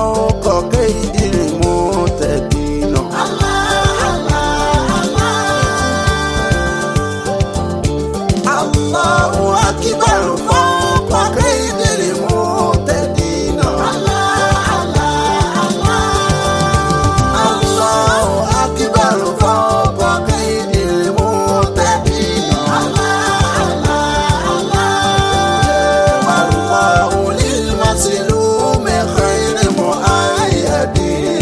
فوق كيد المعتدين الله أكبر فوق كيد المعتدين الله أكبر فوق كيد المعتدين والله للمظلوم خير مؤيد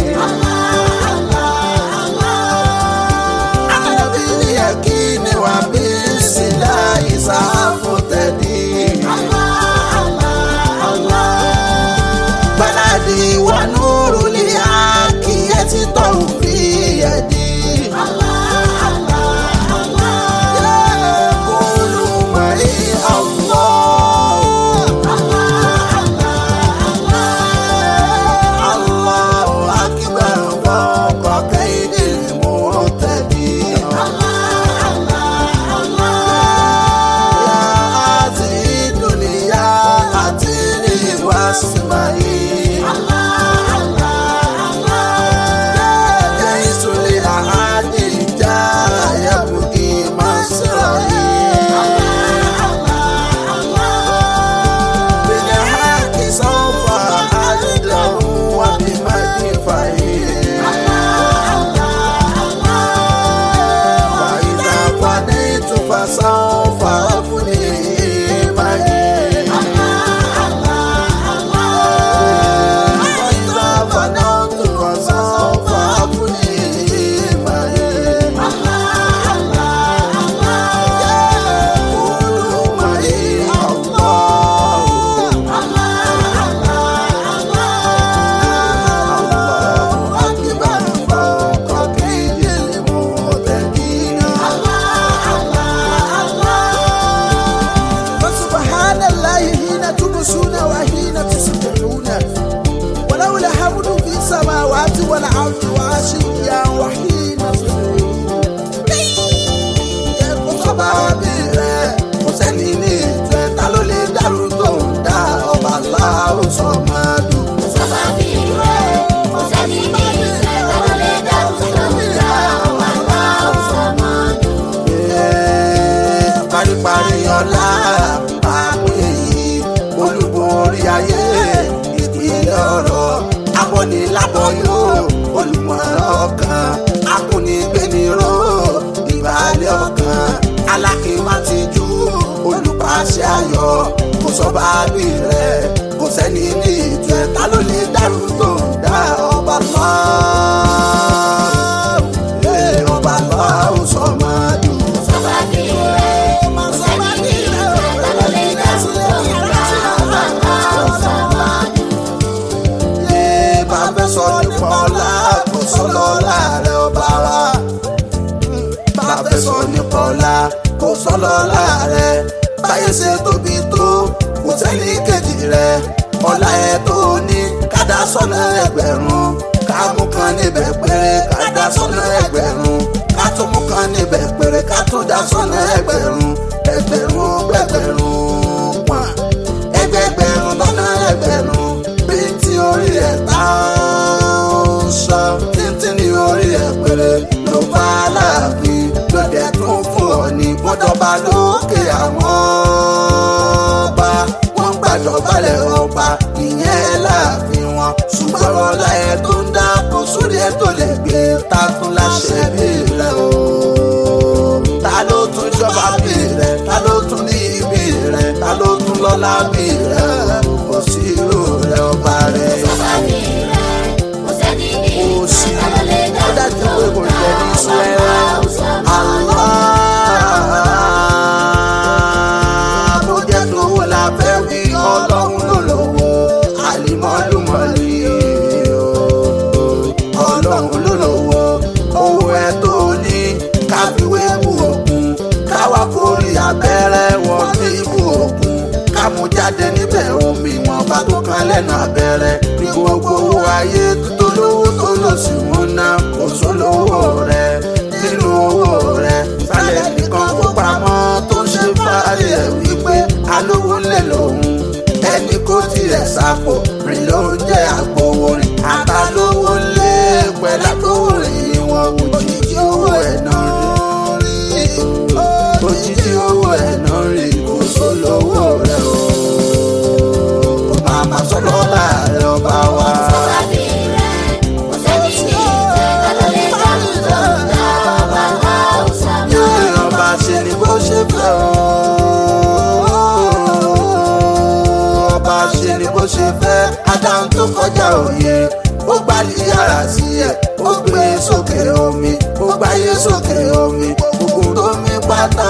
أنا باليقين وبالسلاح سأفتدي بلدي ونور لعاكية توفي يدي يقول معي الله الله أكبر فوق كيد المعتدين يا عزيز الدنيا أتني واسمعي يا جيش لأحد جاء يبكي مسرعي بالحق سوف أعده وبمدفعي وإذا فنيت فسوف أفني معي وإذا فنيت فسوف أفني معي يقول معي الله الله أكبر فوق كيد المعتدين فسبحان الله حين تمسون وحين تصبحون وله الحمد في السماوات والأرض وعشيا وحين تصبحون ẹkún sọba bí rẹ kò sẹ́ni ní ìjọ ẹ̀ ta ló lè dàrú tó ń dá ọba aláwọ̀ sọ máa dùn. paríparí ọlá àpè yìí olúborí ayé ìpínlẹ̀ ọ̀rọ̀ abọ́nilábọ́yò olùmọ̀ràn ọkàn akúnigbéniró ìbàlẹ̀ ọkàn alákìmátìjú olùpàṣẹ ayọ̀ kò sọ́ba bí rẹ̀ kò sẹ́ni ní ìjọ ẹ̀ ta ló lè dàrú tó ń dá ọba lọ́wọ́ ọba lọ́wọ́ sọ máa dùn. Yé bá fẹ́ sọ nípa ọlá kò sọ lọ́la rẹ̀ ọba wa. Bá fẹ́ sọ nípa ọlá kò sọ lọ́la rẹ̀. Báyé ṣe tóbi tó kò sẹ́ni kejì rẹ̀. Ọlá ẹ̀ tó ní kádà sọ́nà ẹgbẹ̀rún. Ká mú kan níbẹ̀ péré kádà sọ́nà ẹgbẹ̀rún. Ká tún mú kan níbẹ̀ péré ká tún dá sọ́nà ẹgbẹ̀rún. Ẹgbẹ̀rún gbẹgbẹ̀rún pọ̀n ẹgbẹgbẹ̀rún lọ́nà ẹgbẹ̀rún bíntì orí ẹ̀ tá ń sọ títí ní orí ẹ̀ péré ló bá láàfin lọ́dẹ̀ tún fún ọ ní bọ́dọ̀bà lókè àwọn ọba wọ́n gbàdọ̀balẹ̀ ọba ìyẹn láàfin wọn ṣùgbọ́n ọlá ẹ̀ tó ń dá kó sórí ẹ̀ tó lè gbé takun láṣẹ bí rẹ̀ o ta ló tún jọba bí rẹ̀ ta ló tún ní ibi rẹ̀ ta ló tún lọ́lá bí rẹ̀ kò sí irú rẹ̀ ọba rẹ̀. kò sí ó dájú pé kò jẹ́ ní sẹ́rẹ̀ Allah bó jẹ́ tówó la fẹ́ wí ọlọ́run ló lówó àlìmọ́lùmọ́lì ọlọ́run ló lówó owó ẹ tó ní káfíwé bù òkun káwá kórì abẹ́rẹ́ wọ́n ní ibù òkun kámú jáde níbẹ̀ omi wọn bá tó kan lẹ́nu abẹ́rẹ́ ní gbogbo owó ayé tó lówó tó lò sí wọn náà kò sólówó rẹ nínú owó rẹ sálẹ̀ nìkan kó pamọ́ tó ń ṣe fáre ẹ̀ wípé alówó lè lòun ẹni kó tiẹ̀ sápò rìn ló ń jẹ́ àgbòwò rìn ó gbálí yàrá sí ẹ̀ ó gbé sókè omi ó gbáyé sókè omi gbogbo tó mi pátá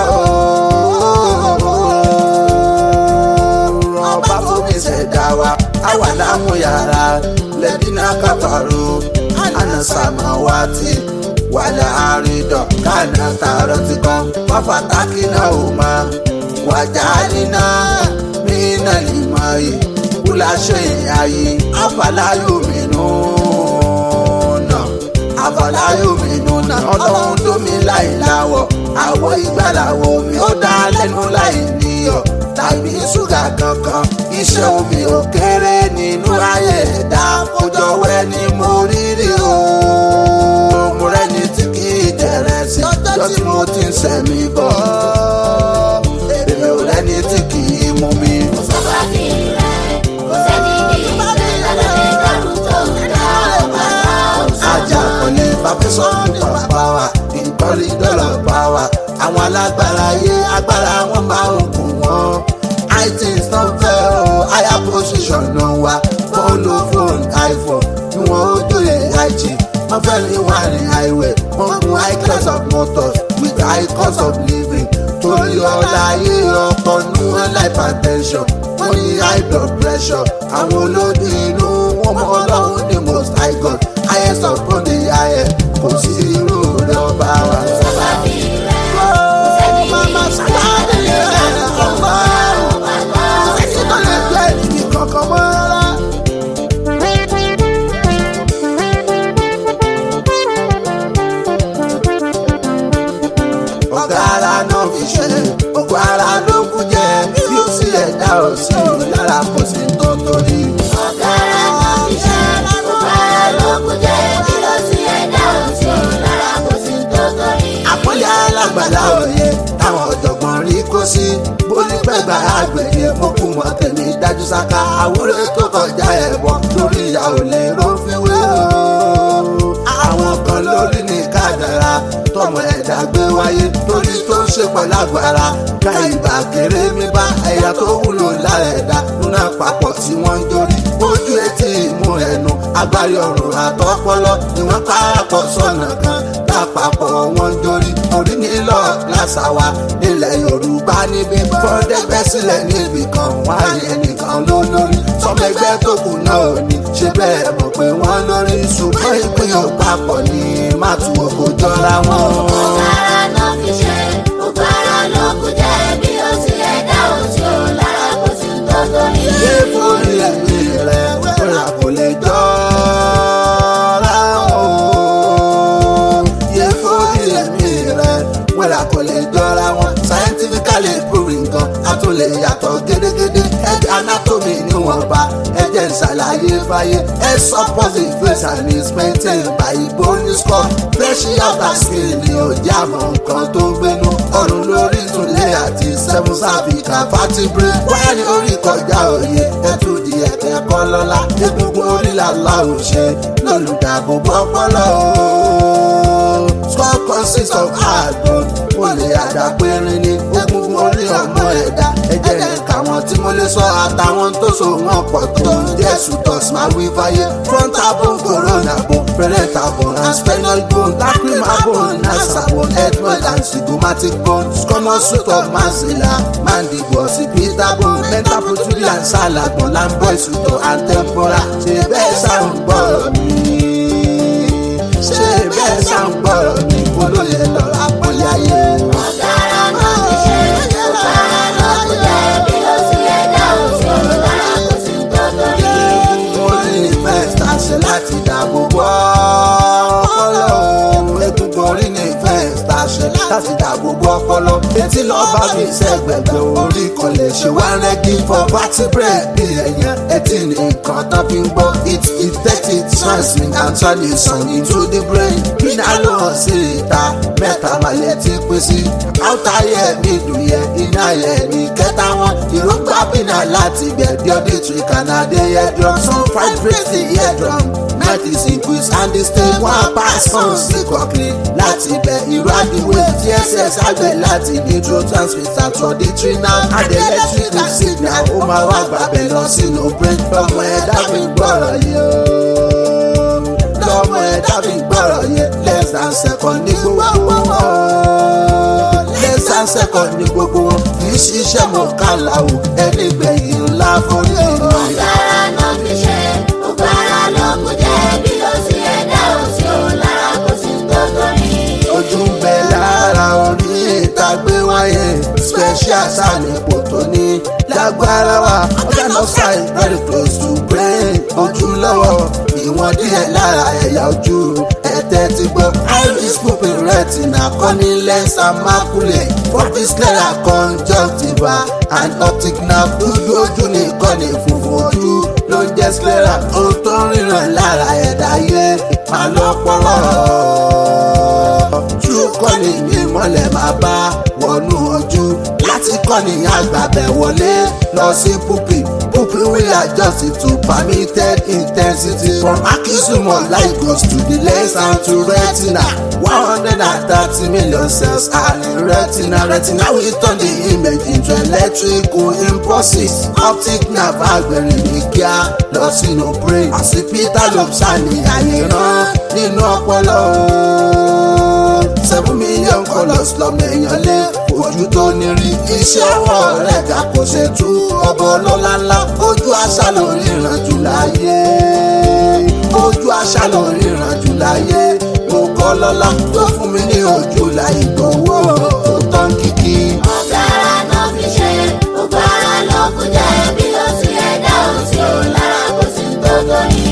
ooo ọba fúnmi ṣẹ̀dá wa àwa láwọn yàrá lẹ́bínà káfàró ànàsàmà wa ti wàlẹ̀ àrídọ̀ kánà tààrọ̀ ti kàn fáfátákì náà ò máa wàjà nínà mínà lè máa yìí kúlà ṣe àyè àfàlàyò mìíràn náà àfàlàyò mìíràn náà ọlọ́run tó mi láì láwọ̀ àwọ̀ ìgbàláwọ̀ mi ó dá lẹ́nu láì níyọ̀ tàbí ṣúgà kankan iṣẹ́ omi ò kéré nínú ayé ẹ̀dá kójọwọ́ ẹni mo rírì o mo rẹ́ni tí kì í jẹ̀rẹ̀ sí ọjọ́ tí mo ti ń sẹ̀mí bọ̀ èmi ò rẹ́ni tí kì í mú mi. Sọ́ba bí rẹ̀, kò sẹ́ni bí rẹ̀ lálẹ́ dárú tó ń dá ọ̀pá ọ̀sán. ajá kọ́lé bàbẹ́sọ̀ nípa pàwà ìkọ́lé dọ́là pàwà àwọn alágbára yé agbára wọn máa ń kù wọ́n itunes náà fẹ́ o higher position náà wá fóònù fóònù iphone ni wọ́n ó jóye ig wọ́n fẹ́ ní wà ní highway wọ́n gun high class of motors with high cost of living torí ọ̀la ayé ọkọ̀ ní wọn hypertension wọ́n ní high blood pressure àwọn olódì inú wọn mọ ọlọ́run ní most high god highest upon the highest kò sí irú rẹ̀ ọba wa. Sọ́ba bí rẹ̀, kò sẹ́ni bí rẹ̀ lálẹ́ dárú tó ń dá ọ̀pá ọ̀sán. ọ̀gá ara náà fi ṣe ògùn ara ló kú jẹ bí ó sì ẹ̀dá ò sí lára kò sí tó torí. Ọ̀gára náà fi ṣe, ọ̀gára ló kú jẹ́, bí ló sì ẹ̀dá òsì, lára kò sí tó torí. àpọ́nlé alágbàlá òye táwọn ọ̀jọ̀gbọ́n rí kó sí bólúpẹ̀gbà àgbègbè mọ́kù mọ́ tẹ̀lé dájú sáká àwúrẹ́ tó kọjá ẹ̀bọ lórí ìyá ò lè rófíwé o. àwọn kan lórí ní kádàrá tọmọ ẹ̀dá gbé wáyé torí tó ń ṣe pẹ̀lú agbára ká ìgbà kéré mi bá ẹ̀yà tó wúlò lára ẹ̀dá nínú àpapọ̀ tí wọ́n ń jórí ojú etí ìmú ẹnu agbárí ọ̀run àtọ́pọ́lọ́ ni wọ́n káàpọ̀ sọ̀nà kan lápapọ̀ wọn ń jórí orí nílọ lásà wa nílẹ̀ yorùbá níbi fọ́ndẹ́gbẹ́ sílẹ̀ níbì kan wọ́n á yẹ nìkan ló lórí sọmẹgbẹ́ tó kù náà ò ní ṣe bẹ́ẹ̀ mọ̀ pé wọ́n lórí ṣùgbọ́n ìpín ò papọ̀ ní má tu òkò jọra wọn. Ọ̀gára náà fi ṣe, ọ̀gára ló kú jẹ́, bí ló sì ẹ̀dá òsì, lára kò sí tó torí. Yé forí ẹ̀mí rẹ̀ wẹ́rà kò lè jọra o. Yé forí ẹ̀mí rẹ̀ wẹ́rà kò lè jọra wọn. Scientifically proving gan, a tún lè yàtọ̀ gédégédé. Ẹ̀jẹ̀ anatomy ni wọ́n bá ẹ̀jẹ̀ ìṣàlàyé fáyé. Ẹ suppose the face and is maintained by bony skull. Fresh outer skin ni ò jẹ́ àmọ́ nǹkan tó ń gbénu. Ọrùn lórí ìtúlẹ̀ àti seven cervical vertebrae. Wáyà ní orí kọjá òye, ẹ̀tù di ẹ̀kẹ́ kọ́ lọ́la. Egungun orí làlá ò ṣe lólùdàbò bọ́pọ́lọ́ o. Skull consists of hard bone, ó lè àdàpérin ní egungun orí ọmọ ẹ̀dá. Ẹ̀jẹ̀ ẹ̀ka wọn tí mo lè sọ àtàwọn tó so wọn pọ̀ tó ń jẹ́ sùtọ̀s máa wí fáyé. Frontal bone, coronal bone, parental bone and sphenoid bone, lacrimal bone, nasal bone, ethmoid and zygomatic bone, squamous root of maxilla, mandible, occipital bone, mental protuberance, salad bone, lamboid suture and temporal. Ṣé bẹ́ẹ̀ sáà ń gbọ́rọ̀ mi? Ṣé bẹ́ẹ̀ sáà ń gbọ́rọ̀ mi? Olóyè lọ́la pọ́nlé ayé. Ọ̀gára náà fi ṣe, ọ̀gára ló kú jẹ́, bí ló sì ẹ̀dá òsì, lára kò sí tó torí. orí ní fẹ́ẹ̀sì àṣẹ láti dáàbò bò ọpọlọ ohun egungun orí ní fẹ́ẹ̀sì àṣẹ láti dáàbò bò ọpọlọ etí lọ́ba mi sẹ́gbẹ̀gbẹ̀ orí kan lè ṣe wá rẹ́gí for vertebrae bí ẹ̀yàn etí ní nǹkan tó fi ń gbọ́ it detect it transmit and transmission into the brain iná ló hàn sí ìta mẹ́ta màlẹ̀ tí pín sí outer ear middle ear inner ear ní kẹta wọn ìrógbà bínà láti gbẹ̀bí ọdún tí kànáde eardrum some vibrate the eardrum night is increase and the state one pass on sí kọ̀kiri láti bẹ̀ irú àdìwé tss àgbẹ̀ láti neurotransmitter to auditory nerve and electric signal ó máa wá gbàgbẹ́ lọ sínú brain ọmọ ẹ̀dá fi gbọ́rọ̀ yìí o akẹ́kọ̀ọ́ ní gbogbo wọn kì í ṣiṣẹ́ mọ̀ kálàwò ẹni gbẹ̀yìn ńlá forí ìlú. Ọ̀gára náà fi ṣe, gbogbo ara ló kù jẹ́ bí ó sì ẹ̀dá òsì ò lára kò sí tó torí. ojú ń bẹ lára orí ìtàgbé wáyé special sànípò tó ní lágbára wa organ of sight very close to brain ojú lọ́wọ́ ìwọ̀n díẹ̀ lára ẹ̀yà ojú ẹ̀tẹ̀ ti gbọ́ iris pupil retina kọ́ni lens and maculae foveal sclera conjunctiva and optic nerve dúdú ojú nìkan ní funfun ojú ló ń jẹ́ sclera ohun tó ń ríran lára ẹ̀dá yé máa lọ́pọ̀lọ́ true kọ́ni ní mọ́lẹ̀ máa bá wọnú ojú láti kọ́ni àgbàbẹ̀ wọlé lọ sí pupi pupi will adjust it to permitted intensity from akisumo light goes to the lens and to retina one hundred and thirty million cells are in retina retina will turn the image into electrical impulses optic nerve agbẹ̀rẹ̀ ní kíá lọ sínú brain àsìpítà lobes àní àyèrán nínú ọpọlọ ooo seven million colours lọ́mọ èèyàn lé ojú tó ní rí iṣẹ́ ọwọ́ rẹ̀ ká kò ṣe tú ọbọ̀ ọlọ́lá ńlá ojú àṣà ló ríran jù láyé ojú àṣà ló ríran jù láyé mo kọ́ lọ́lá tó fún mi ní ojú láì gbowó tó tán kìkì. Ọ̀gára náà fi ṣe, gbogbo ara ló kù jẹ́ bí ó sì ẹ̀dá òsì ò lára kò sí tó torí.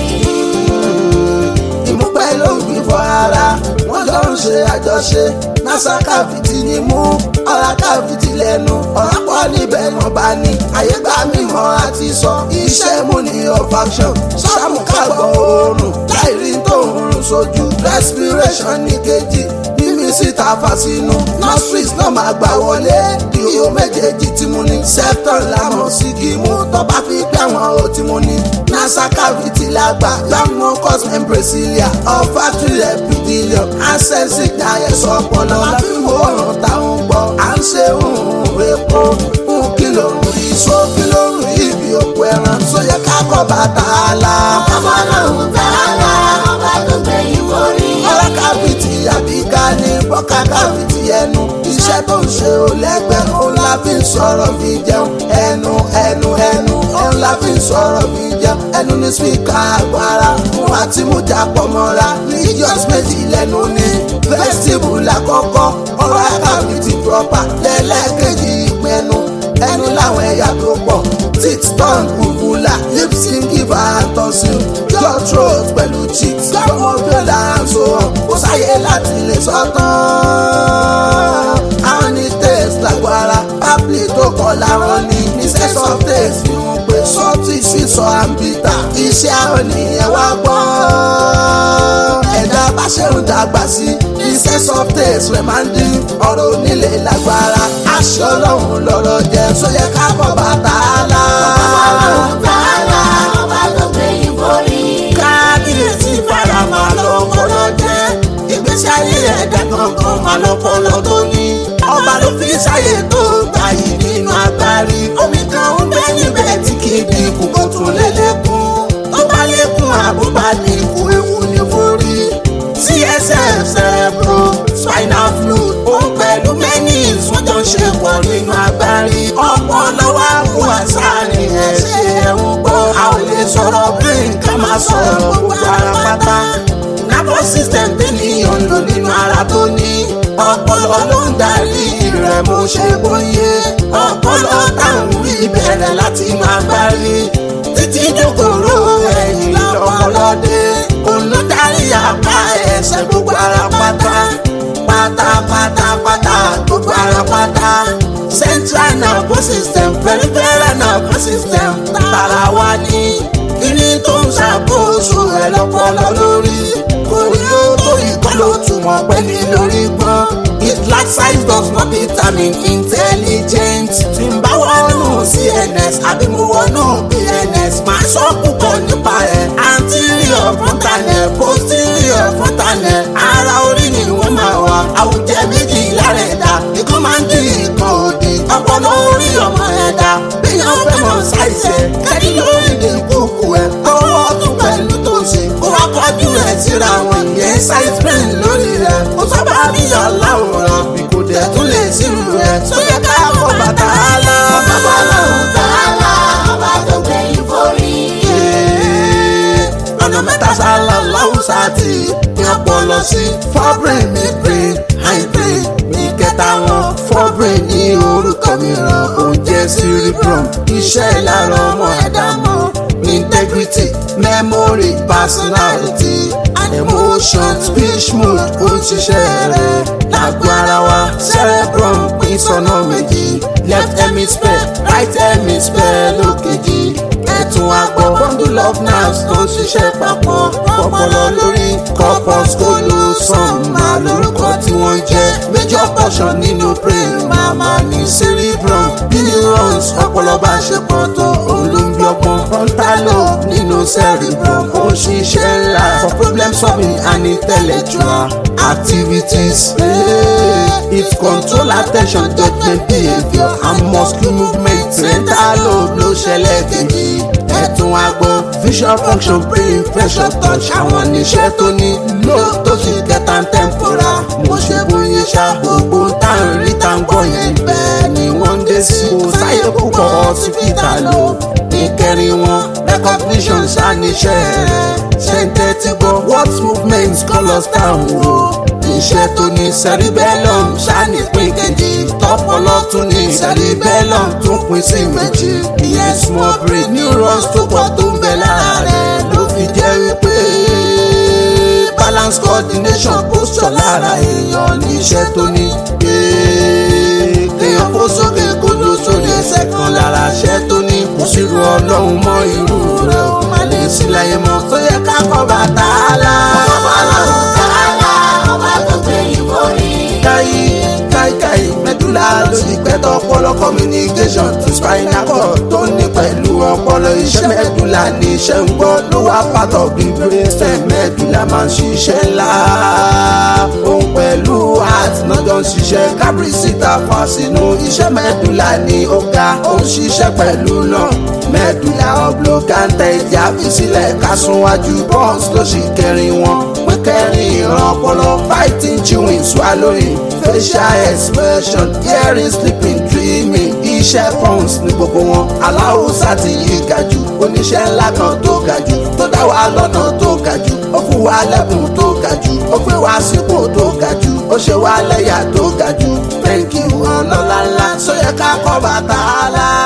ìmúpẹ́ ló ń gbìn fọ ara wọ́n jọ ń ṣe àjọṣe nasa káfíìtì ni mú ọ̀rá káfíìtì lẹ́nu ọ̀rá pọ̀ níbẹ̀ wọ́n bá ní àyégbá mímọ́ àti sọ iṣẹ́ mú ní olfaction sáàmù kágbọ̀ oorun láìrí tó ń rún sójú respiration ní kejì mímí síta fàṣínú nostrils náà máa gbà wọlé ihò méjèèjì tí mo ní septum lámọ̀ sí kí mú tó bá fi gbé àwọn ò tí mo ní nasa cavity lágbà young mucus membrane cilia olfactory epithelium ancestry diet ọpọlọ láfi wo ọ̀ràn táwọn gbọ́ à ń ṣe òun epo fún kìlọ̀ rí so kìlọ̀ rí ibi òkú ẹran sóyẹ kákọ̀ bàtà la. Ọmọ lòun tààlà, ọba tó gbẹ̀yìn forí. ọ̀rá cavity àbíká ní bọ́kà cavity ẹnu iṣẹ́ tó ń ṣe ò lẹ́gbẹ́ òun la fi ń sọ̀rọ̀ fi jẹun ẹnu ẹnu ẹnu òun la fi ń sọ̀rọ̀ fi jẹun ẹnu ní spíkà agbára fún àti mújà pọ̀ mọ́ra religious méjì lẹ́nu ní vestibule àkọ́kọ́ ọ̀rá cavity proper lẹ́lẹ́kejì ìpinnu ẹnu láwọn ẹ̀yà tó pọ̀ teeth tongue uvula lip sync giver and tonsil jaw throat pẹ̀lú cheeks gbọ́mọ bíọ́lá and so on kò sáyé láti lè sọ́tàn. àwọn ní taste lágbára pápí tó kọ́ láwọn ní ní sense of taste fi hàn pé salty sweet sọ and bitter iṣẹ́ àwọn nìyẹn wá gbọ́. ẹ̀dá bá ṣe ń dàgbà sí ní sense of taste rẹ̀ máa ń dín ọ̀rọ̀ onílé lágbára aṣọ ọlọ́run lọ́rọ̀ jẹ́ sóyẹ ká bọ̀ bàtà lá. Ọmọ lòun tààlà, ọba tó gbẹ̀yìn forí. kábíyèsí farama lọ́pọ̀lọ́ jẹ́ ìgbésí ayé ẹ̀dá kankan máa lọ́pọ̀lọ́ tó ní. ọba ló fi ṣàyè tó gbà yìí nínú agbárí. omi kan ń bẹ níbẹ̀ tí kì í dínkù kó tún lé lékún. tó bá lékún àbúbá dínkù ewu ní forí. csf cerebro spinal fluid òun pẹ̀lú menis wọ́n jọ ń ṣe pọ̀ nínú agbárí. ọpọlọ wa kú àṣàrin ẹ̀ ṣe ẹ̀hún gbọ́. a ò lè sọ̀rọ̀ brain ká máa sọ̀rọ̀ gbogbo ara pátá. nervous system tẹ́nìyàn ń lò nínú ara tó ní. ọpọlọ ló ń darí rẹ̀ mo ṣe bóyé. ọpọlọ táwọn rí bẹ̀rẹ̀ láti máa gbárí. títí dókòrò ẹ̀yìn lọ́mọlọ́dé. òun ló darí apá ẹsẹ̀ gbogbo ara pátá. pátápátápátá gbogbo ara pátá. central nervous system peripheral nervous system tara wa ní. kíní tó ń ṣàkóso ẹ̀ lọ́pọlọ lórí. kò ní ó tó ìkọlù túmọ̀ pẹ́ ní lórí gbọ́n. it large size does not determine intelligence. tí n bá wọnú cns àbí mo wọnú bns máa sọ púpọ̀ nípa ẹ̀. anterior frontal posterior frontal ara orí ni wọ́n máa wà. àwùjẹ méjì lára ẹ̀dá ìkan máa ń dín ìkan òdì. ọpọlọ orí ọmọ ẹ̀dá bíyàn fẹ́ mọ̀ ṣàìṣe kẹ́ni lórí ní kúkú ẹ̀. ọwọ́ ọdún pẹ̀lú tó ṣe kó wá kọjú ẹ̀ síra wọn ìyẹn side brain lórí rẹ̀. ó sábà níyàn láwòrán bí kò dẹ̀ tún lè sírù rẹ̀. sóyè aláwùsá ti ní ọpọlọ sí fọ́bìrín mi brain high brain ní kẹta wọn fọ́bìrín ní orúkọ mìíràn oúnjẹ cerebrum iṣẹ́ ìlara ọmọ ẹ̀dá mọ́ integrity memory personality and emotion speech mood ó ń ṣiṣẹ́ rẹ̀ lágbo ara wa cerebrum pín sọ́nà méjì left hemisphere right hemisphere lókejì ẹ̀tún àgbọ̀ bundle of nerves tó ń ṣiṣẹ́ papọ̀ ọpọlọ lórí corpus callosum máa lórúkọ tí wọ́n jẹ́ major portion nínú brain máa máa ní cerebrum bí neurons ọpọlọ bá ṣe pọ̀ tó òun ló ń bí ọgbọ́n frontal lobe nínú cerebrum ó ń ṣiṣẹ́ ńlá for problem solving and intellectual activities. It control attention judgment behaviour and muscle movement central lobe ló ṣẹlẹ̀ kejì ẹ̀tún àgbọ̀ visual function brain pressure touch àwọn níṣẹ́ tó ní lò tó sì kẹta temporal mo ṣe bóyá ṣá gbogbo tá à ń rí tá à ń gbọ́ yẹn bẹ́ẹ̀ ni wọ́n ń dé sí kò sáyé púpọ̀ hospital lò ìkẹrin wọn recognition ṣàníṣẹ́ rẹ̀ ṣe ń tẹ́tí gbọ́ what movement colours town wo iṣẹ́ tó ní cerebellum ṣànípín kejì tọpọlọ tún ní cerebellum tún pín sí méjì ìyẹn small brain neurons tó pọ̀ tó ń bẹ lára rẹ̀ ló fi jẹ́ wípé balance coordination posture lára èèyàn ní iṣẹ́ tó ní kéèyàn kó sókè kódó sórí ẹsẹ̀ kan lára iṣẹ́ tó ní kò sírú ọlọ́run mọ́ irú rẹ̀ ò má lè sí láyé mọ́ tó yẹ ká kọ́ bàtà á lá. Ọlọ́run tààlà ọba tó gbé ìborí. káyí káyíkáyí mẹ́dúlà lórí pẹ́tọ́ ọpọlọ communication to spinal cord tó ní pẹ̀lú ọpọlọ iṣẹ́ mẹ́dúlà ní iṣẹ́ ń gbọ́ ló wá part of the brain stem mẹ́dúlà máa ń ṣiṣẹ́ ńlá òun pẹ̀lú heart náà jọ ń ṣiṣẹ́ kábírísítà fà sínú iṣẹ́ mẹ́dúlà ní ó ga ó ń ṣiṣẹ́ pẹ̀lú náà mẹ́dúlà ọ̀blọ̀gántà ìjà fi sílẹ̀ kásùnwájú bọ́ọ̀sì ló sì kẹrin wọn pín kẹrin ìran ọpọlọ fighting chewing swallowing facial expression hearing sleeping dreaming iṣẹ́ pons ní gbogbo wọn aláwùsá ti yí ga jù oníṣẹ́ ńlá kan tó ga jù tó dá wa lọ́nà tó ga jù ó fún wa lẹ́bùn tó ga jù ó gbé wa sípò tó ga jù ó ṣe wa lẹ́yà tó ga jù thank you ọlọ́lá ńlá sóyẹ ká kọ́ bàtà á lá.